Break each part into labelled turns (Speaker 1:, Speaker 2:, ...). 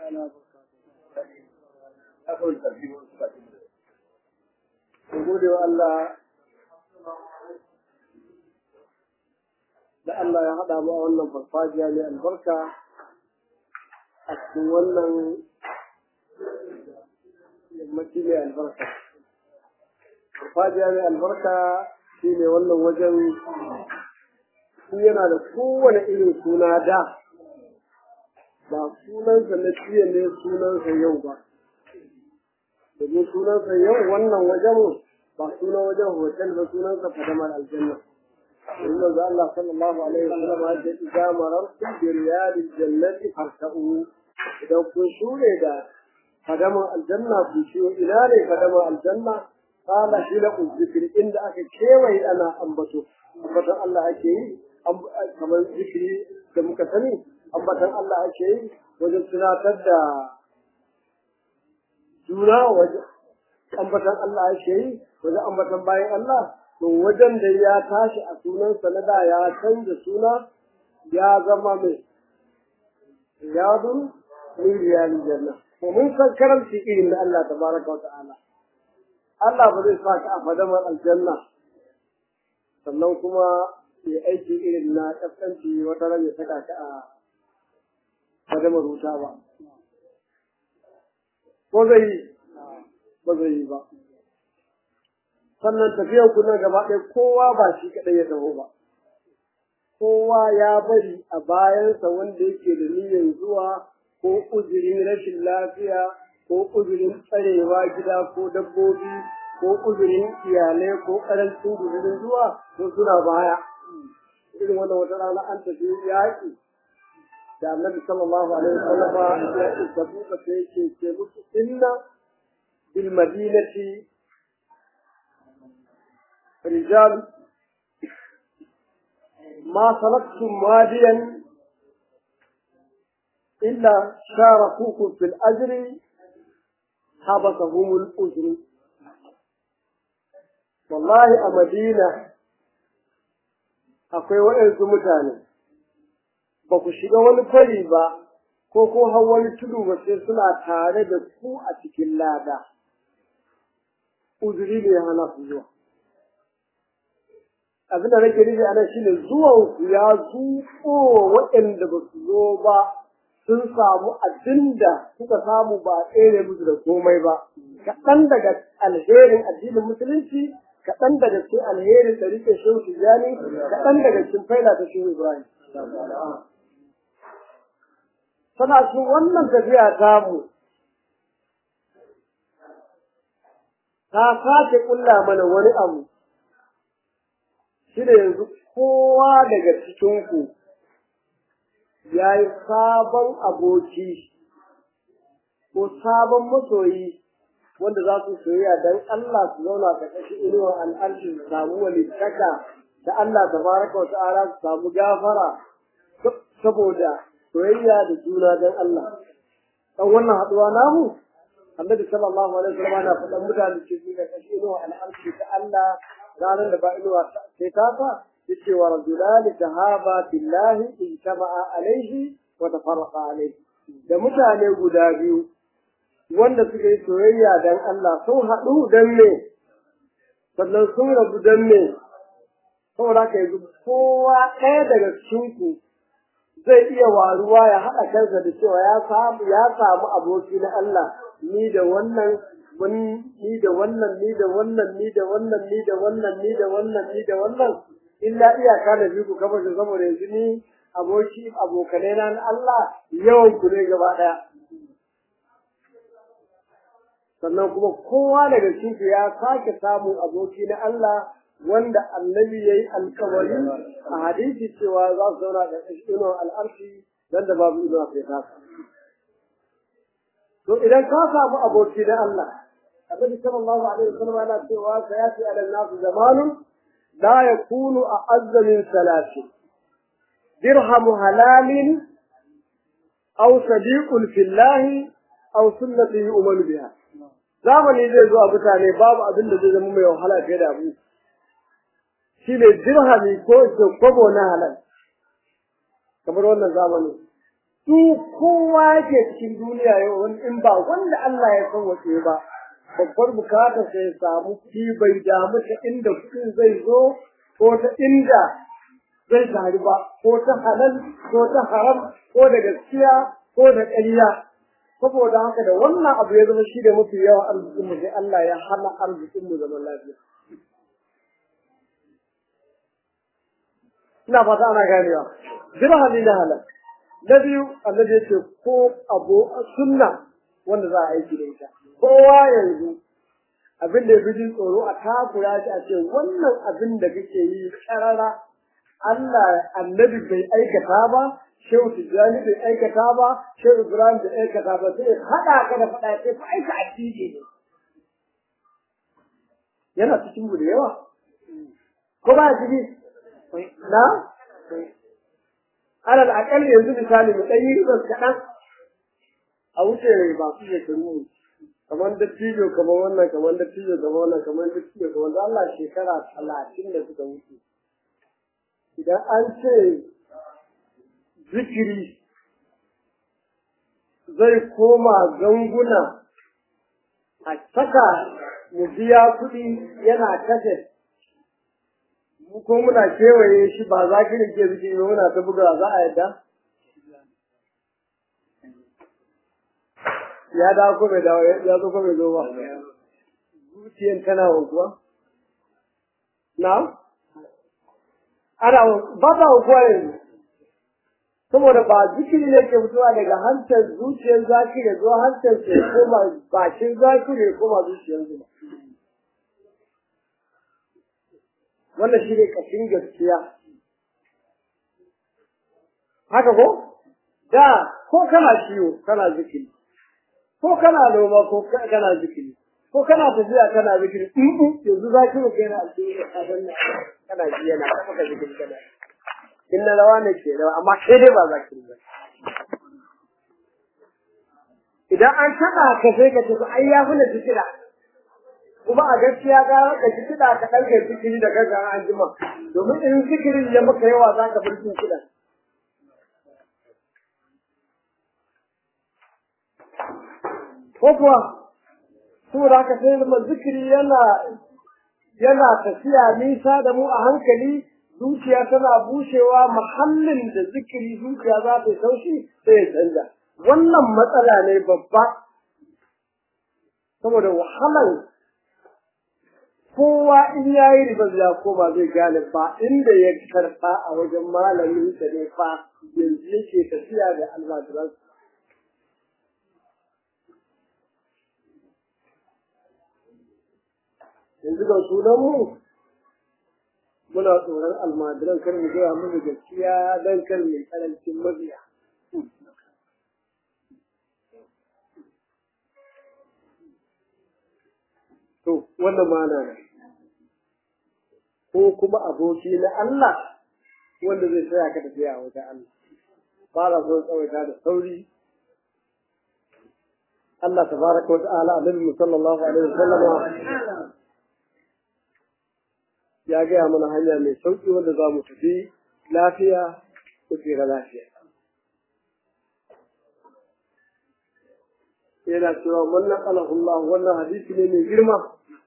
Speaker 1: تعالى وبركاته أقول ترتيب gode wa Allah da Allah ya haɗa mu a wannan farfajiya mai albarka a cikin wannan yammaci mai albarka. Farfajiya mai albarka shi ne wannan wajen shi yana da kowane irin suna da ba sunansa na jiya ne sunansa yau ba. Domin sunansa yau wannan wajen ba sunan wajen hotel ba sunansa fadamar aljanna. إن الله صلى الله عليه وسلم قال إذا مررتم بريال الجنة فارتئوا إذا كنتم إذا قدم الجنة كنتم إلى قدم الجنة قال حلق الذكر إن أكي كيوي أنا أنبتو أنبتو الله أكي كما ذكري كما كسني أنبتو الله أكي وجد سناتد جونا وجد أنبتو الله أكي وجد أنبتو باين الله to wajen da ya tashi a sunansa na da ya canza suna ya zama mai riyadun min riyalin janna to mun san karamci irin da Allah tabaraka wa ta'ala Allah ba zai saka a fadamar aljanna sannan kuma ya aiki irin na kaskanci wata ran ya saka ka a fadamar wuta ba ko zai yi ba zai yi ba sannan tafiyar ku na gaba ɗaya kowa ba shi kaɗai ya taho ba. Kowa ya bari a bayansa wanda yake da niyyar zuwa ko uzurin rashin lafiya ko uzurin tsarewa gida ko dabbobi ko uzurin iyalai ko ƙarancin guzurin zuwa ko suna baya. Irin wannan wata rana an tafi yaƙi da annabi sallallahu alaihi wasallam ya isa buka sai yake ce musu inna bil madinati رجال ما سلكتم واديا إلا شاركوكم في الأجر حبسهم الأجر والله أمدينة akwai waɗansu mutane ba ku shiga wani fari ba ko ko hau wani tudu ba sai suna tare da ku a cikin lada uzuri ne hana su zuwa abin da nake nufi anan shine zuwan ku ya zuƙo waɗanda ba su zo ba sun samu abin da suka samu ba tsere musu da komai ba kaɗan daga alherin addinin musulunci kaɗan daga cikin alherin da rike shehu tijjani kaɗan daga cikin faila ta shehu ibrahim tana cikin wannan tafiya tamu ta sake ƙulla mana wani abu shi da yanzu kowa daga cikinku ya yi sabon aboki ko sabon masoyi wanda za su soyayya don Allah su zauna ta kashi inuwar al'arshi su samu walittaka da Allah ta baraka wa ta'ala su samu gafara saboda soyayya da juna don Allah. Dan wannan haɗuwa namu, Annabi sallallahu alaihi wasallam na faɗan mutane ce su da kashi inuwar al'arshi ta Allah ranar da ba inuwa sai ta fa yace wa rajulani tahaba billahi in tama'a alaihi wa tafarraqa alaihi da mutane guda biyu wanda suka yi soyayya dan Allah sun haɗu dan me sannan sun rabu dan me saboda ka yanzu kowa ɗaya daga cikin ku zai iya waruwa ya haɗa kansa da cewa ya samu ya samu aboki na Allah ni da wannan mun ni da wannan ni da wannan ni da wannan ni da wannan ni da wannan ni da wannan illa iyaka da biyu kamar da saboda yanzu ni aboki abokanai na Allah yawan ku ne gaba daya sannan kuma kowa daga cikin ya sake samun aboki na Allah wanda annabi yayi alkawari a hadisi cewa za su zauna da inuwar al'arshi dan da babu inuwa sai ta to idan ka samu aboki na Allah النبي صلى الله عليه وسلم على سوى سياتي على الناس زمان لا يكون اعز من ثلاث درهم حلال او صديق في الله او سنه يؤمن بها zamani zai zo a mutane babu abin da zai zama mai wahala fiye da abu shi ne dirhami ko kobo na halal kamar wannan zamani su kowa ke cikin duniya yau in ba wanda Allah ya san wace ba babbar bukatar sai ya samu ki bai damu ta inda kuɗin zai zo ko ta inda zai taru ba ko ta halal ko ta haram ko da gaskiya ko da ƙarya saboda haka da wannan abu ya zama shi da mafi yawa arzikin mu sai Allah ya hana arzikin mu zaman lafiya ina fata ana ganewa dirhami na halal na biyu annabi yace ko abu sunna wanda za a aiki da ita kowa yanzu abin da ya fi jin tsoro a takura shi a ce wannan abin da kake yi karara Allah annabi bai aikata ba Shehu Tijjani bai aikata ba Shehu Ibrahim bai aikata ba sai haɗa ka da faɗa sai fa aika addini ne yana cikin mu da yawa ko ba ciki na alal akalli yanzu misali mu ɗan yi ribas kaɗan a wuce masu shekaru kamar dattijo kamar wannan kamar dattijo kamar wannan kamar dattijo kamar da Allah shekara talatin da suka wuce idan an ce zikiri zai koma ganguna a saka mu biya kuɗi yana kashe ko muna kewaye shi ba za ki rike zikiri ba muna ta buga za a yadda ya dawo ko bai dawo ya zo ko bai zo ba zuciyan tana wankuwa na ana ba ta wankuwa yanzu saboda ba zikiri ne ke fitowa daga hantar zuciyar zakiri zuwa hantar ke koma bakin zakiri ya koma zuciyar zuba wannan shi ne kashin gaskiya haka ko da ko kana ciwo kana zikiri ko kana noma ko kana zikiri ko kana tafiya kana zikiri in yanzu zakiru kai na aljihu a danna kana ji yana ta maka zikiri kana in na rawa ne ke rawa amma sai dai ba zakiri ba idan an taɓa ka sai ka ce ai ya fi na zikira kuma a gaskiya ga ka ji kiɗa ka ɗan kai zikiri da kanka an jima domin in zikirin ya maka yawa za ka bar jin kiɗa ko kuwa saboda haka sai zama zikiri yana yana tafiya nisa da mu a hankali zuciya tana bushewa mahallin da zikiri zuciya za ta yi taushi sai ya canza wannan matsala ne babba saboda wahalar kowa in ya yi ribar ya koma zai gane ba inda ya karɓa a wajen malamin sa ne fa yanzu yake tafiya da almajiransa yanzu ga sunan mu muna tsoron almajiran kar mu gaya musu gaskiya don kar mai karancin mabiya to wannan mana ne ko kuma aboki na Allah wanda zai tsaya ka tafiya a wajen Allah ba na son tsawaita da sauri Allah tabaraka wa ta'ala annabi sallallahu alaihi wasallama ya gaya mana hanya mai sauƙi wanda za mu tafi lafiya ko tsira lafiya. Yana cewa wannan alahullah wannan hadisi ne mai girma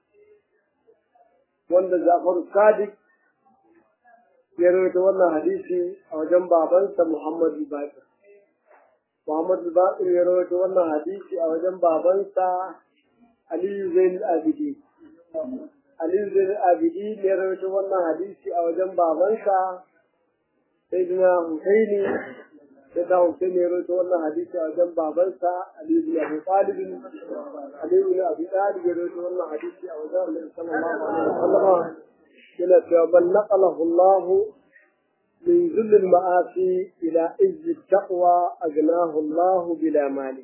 Speaker 1: wanda Jafaru Sadiq ya rawaita wannan hadisi a wajen babansa Muhammadu Bakir. Muhammadu Bakir ya rawaita wannan hadisi a wajen babansa Aliyu Zain Abidi. Ali zai abidi ne rawaito wannan hadisi a wajen babansa sai dina Husaini sai da Husaini ya rawaito wannan hadisi a wajen babansa Ali bin Abi Talib Ali bin Abi Talib ya rawaito wannan hadisi a wajen Annabi sallallahu alaihi wasallam yana cewa bal naqalahu Allah من ذل المآسي إلى عز التقوى أغناه الله بلا مال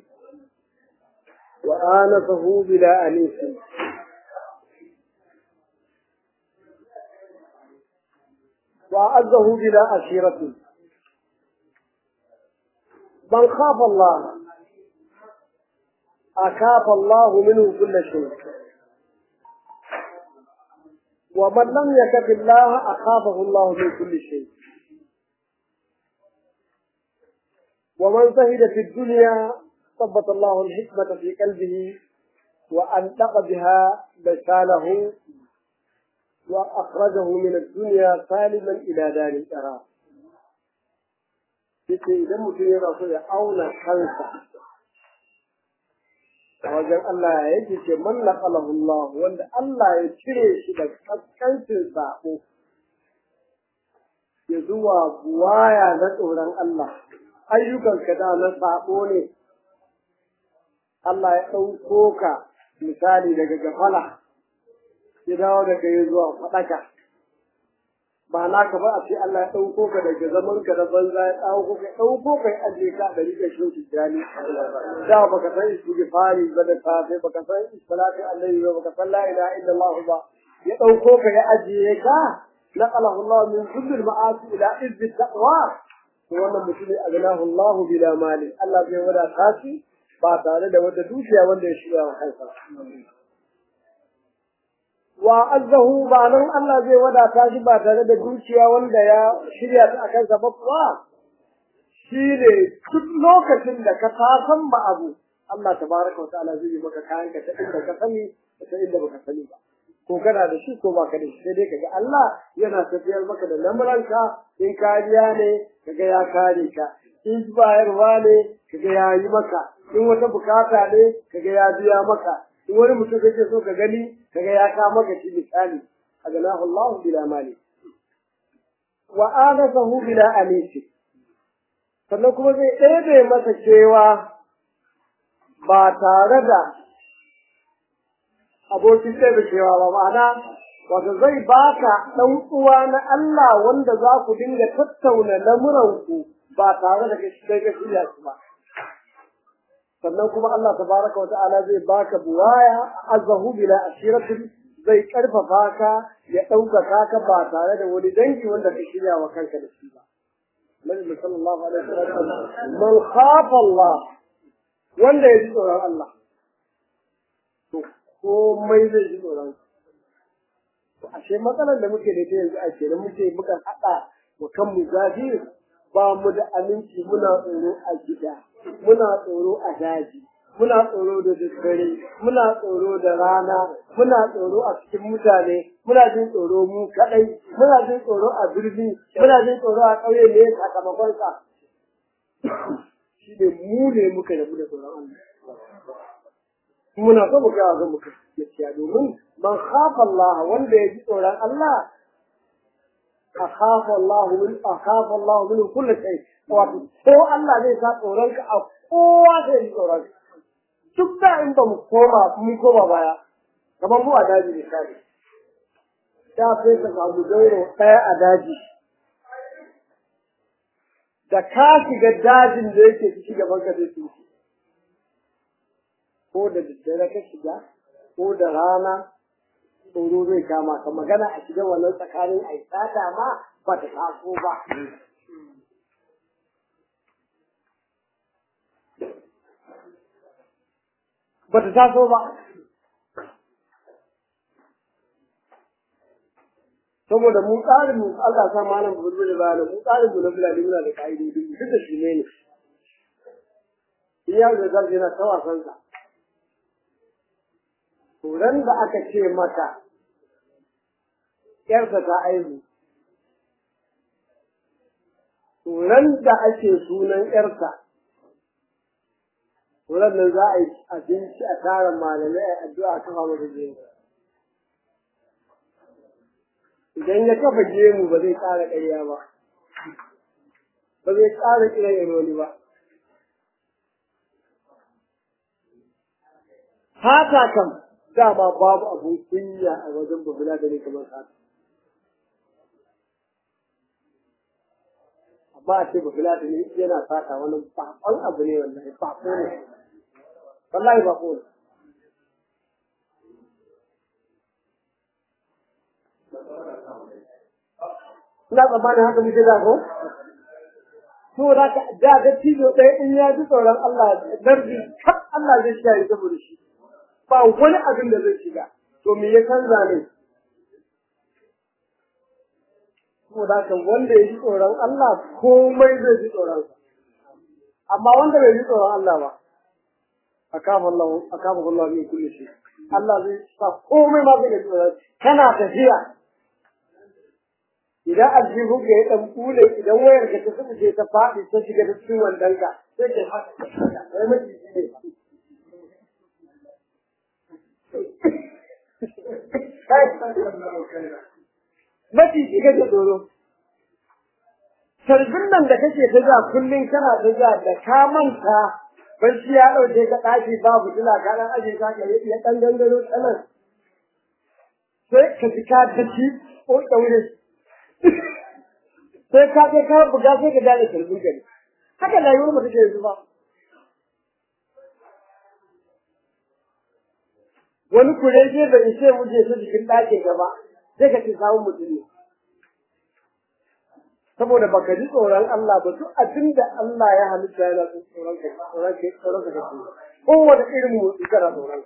Speaker 1: وآنفه بلا أنيس وأعزه بلا أشيرة من خاف الله أكاف الله منه كل شيء ومن لم يكف الله أخافه الله من كل شيء ومن زهد في الدنيا ثبت الله الحكمة في قلبه وأنطق بها لسانه وأخرجه من الدنيا سالما إلى دار القرار. yace idan mutum yana so ya auna kansa a wajen Allah ya yake ce man naqalahu Allah wanda Allah ya cire shi da kaskancin sabo ya zuwa buwaya na tsoron Allah ayyukan ka da na sabo ne Allah ya ɗauko ka misali daga gafala ya dawo da kai zuwa faɗaka ba na ka ba a ce Allah ya ɗauko ka daga zaman ka da banza ya ɗauko ka ɗauko ka ya ajiye ka da rike shi tijjani da baka san istighfari ba da safe baka san salatu alaihi ba baka san la ilaha illallah ba ya ɗauko ka ya ajiye ka naqalahu Allah min kulli ma'asi ila izzi taqwa to wannan mutum ne agnahu Allah bila mali Allah zai wadata shi ba tare da wata dukiya wanda ya shiga wa kansa wa azzahu ba nan Allah zai wadata shi ba tare da dukiya wanda ya shirya ta akan sa ba kuwa shi ne duk lokacin da ka san ba abu Allah tabaraka wa ta'ala zai yi maka kayan ka ta inda ka sani da ta inda baka sani ba ko kana da shi ko baka da shi sai dai kaga Allah yana tafiyar maka da lamuranka in kariya ne kaga ya kare ka in bayarwa ne kaga ya yi maka in wata bukata ne kaga ya biya maka in wani mutum kake so ka gani kaga ya ka maka shi misali aganahu Allah bila mali wa adasahu bila anisi sannan kuma zai ɗebe masa cewa ba tare da abokin ɗebe cewa ba ma'ana wato zai baka ɗan uwa na Allah wanda za ku dinga tattauna lamuranku ba tare da kai ka shirya su ba sannan kuma Allah tabaraka wa ta'ala zai baka buwaya azzahu bila ashiratin zai karfafa ka ya ɗaukaka ka ba tare da wani dangi wanda ka shirya wa kanka da shi ba Nabi sallallahu alaihi wasallam man khafa Allah wanda ya ji tsoron Allah to komai zai ji tsoron to ashe matsalar da muke da ita yanzu a kenan muke muka haɗa wa kanmu zafi ba mu da aminci muna tsoro a gida muna tsoro a daji muna tsoro da daddare muna tsoro da rana muna tsoro a cikin mutane muna jin tsoro mu kadai muna jin tsoro a birni muna jin tsoro a ƙauye ne sakamakon sa shi ne mu ne muka rabu da tsoron Allah muna so mu ga ga muka gaskiya domin man khafa Allah wanda ya ji tsoron Allah akhafa Allah min akhafa Allah min kulli shay wato ko Allah zai sa tsoron ka a kowa zai yi tsoron ka duk da in ba mu koma mun koma baya kamar mu a daji misali da sai ka samu gauro ɗaya a daji da ka shiga dajin da yake ciki gaban ka zai tsinci ko da daddare ka shiga ko da rana tsoro zai kama ka magana a shiga wannan tsakanin a sata ma ba ta taso ba ba ta taso ba saboda mu tsarin mu Allah sa malam bulbul ba mu tsarin mu na bulali muna da kaidodi duk da shi ne ne iya da zai yana ta wasan sa Turan da aka ce mata ‘yarsa ta aihu, turan da ake sunan ‘yarsa, turan nan za a yi abinci a tara malamai a addu'a kafa masa gemu. Idan ya kafa gemu ba zai ƙara ƙarya ba, ba zai ƙara kiran ironi ba. Fata kam dama babu abun kunya a wajen babula da ne kamar haka. Amma a ce babula da ne yana fata wani bakon abu ne wallahi bako ne. Wallahi bako ne. Ina tsammanin haka muke da ko? To da ka da ga tijo ɗaya in ya ji tsoron Allah darbi kaf Allah zai shi saboda shi. ba wani abin da zai shiga to me ya canza ne saboda kan wanda ya ji tsoron Allah komai zai ji tsoron sa amma wanda bai ji tsoron Allah ba akafa Allah akafa Allah min kulli shay Allah zai sa komai ma zai ji tsoron kana tafiya idan aljihu ka ya dan kule idan wayar ka ta tsubuce ta faɗi ta shiga da cikin wandanka sai ka haka sai miji ne Maciji kake tsoro. Sarbin nan da kake ta ja kullum kana ta ja da ka manta barci ya ɗauke ka ɗaki babu tuna ka ɗan aje ka ka ya ɗan gangaro tsanan. Sai ka ji ka tafi ko ɗaure. Sai ka je ka buga sai ka gane sarbin gari. Haka rayuwar mu take yanzu ba. Wani kurege bai ishe muje su jikin ɗakin gaba. sai ka ci samun mutum ne. Saboda baka ji tsoron Allah ba duk abin da Allah ya halitta yana tsoron ka tsoron ka tsoron ka kake. Kowane irin motsi kana tsoron.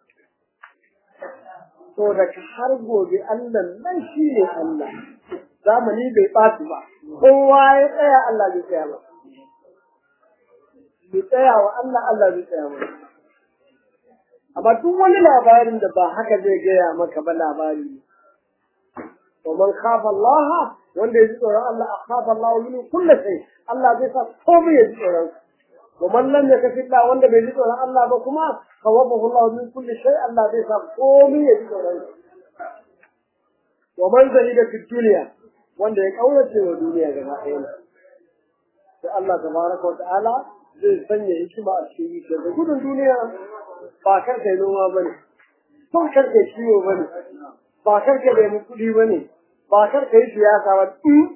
Speaker 1: To da ka har gobe Allah nan shi ne Allah. Zamani bai ɓaci ba. Kowa ya tsaya Allah zai tsaya ba. Bai tsaya wa Allah Allah zai tsaya ba. Amma duk wani labarin da ba haka zai gaya maka ba labari ne. ومن خاف الله wanda ya ji tsoron Allah a kafa Allah min kulli shay Allah zai sa komai ya ji tsoron wa man lam yakafi Allah wanda bai ji tsoron Allah ba kuma kawabahu Allah min kulli shay Allah zai sa komai ya ji tsoron wa man zahida fi dunya wanda ya kaurace wa duniya gaba ɗaya sai Allah tabaraka wa ta'ala zai sanya hikima a cikin shi da gudun duniya ba kar kai noma bane ba kar kai ciwo bane ba kar ka nemi kuɗi bane ba kar ka yi siyasa ba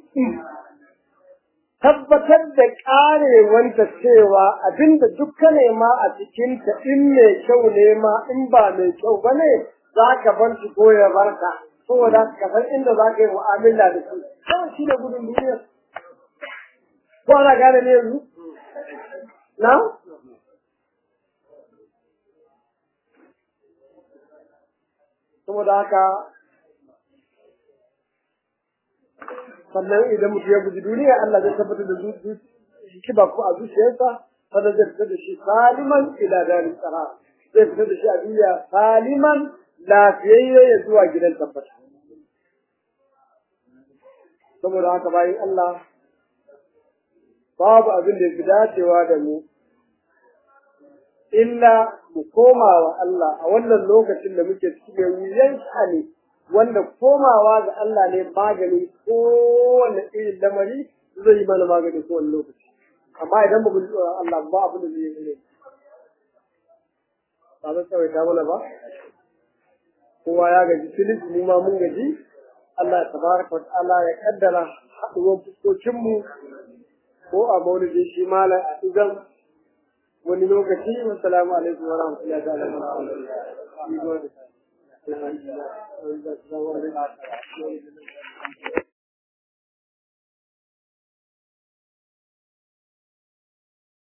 Speaker 1: tabbatar da ƙarewanta cewa abinda duk ka nema a cikinta in mai kyau ne ma in ba mai kyau ba ne za ka bar shi ko ya bar ka saboda ka san inda za ka yi mu'amala da shi kawai shi ne gudun duniya ko ana gane ne yanzu na saboda haka sannan idan mutum ya guji duniya Allah zai tabbatar da kiba ko a zuciyarsa sannan zai fitar da shi saliman ila darin tsara zai fitar da shi a duniya saliman lafiyayye ya zuwa gidan tabbata saboda haka bayan Allah babu abin da fi dacewa da mu illa mu koma wa Allah a wannan lokacin da muke cikin wuyan ne wanda komawa ga Allah ne magani kowane irin lamari zai yi mana magani kowane lokaci amma idan ba mu ji tsoron Allah ba abin da zai yi ne ba zan tsawaita mana ba kowa ya gaji filis mu ma mun gaji Allah tabaraka wa ta'ala ya kaddara haɗuwar fuskokinmu ko a maulidin shi malam a idan wani lokaci wassalamu alaikum wa rahmatullahi wa barakatuh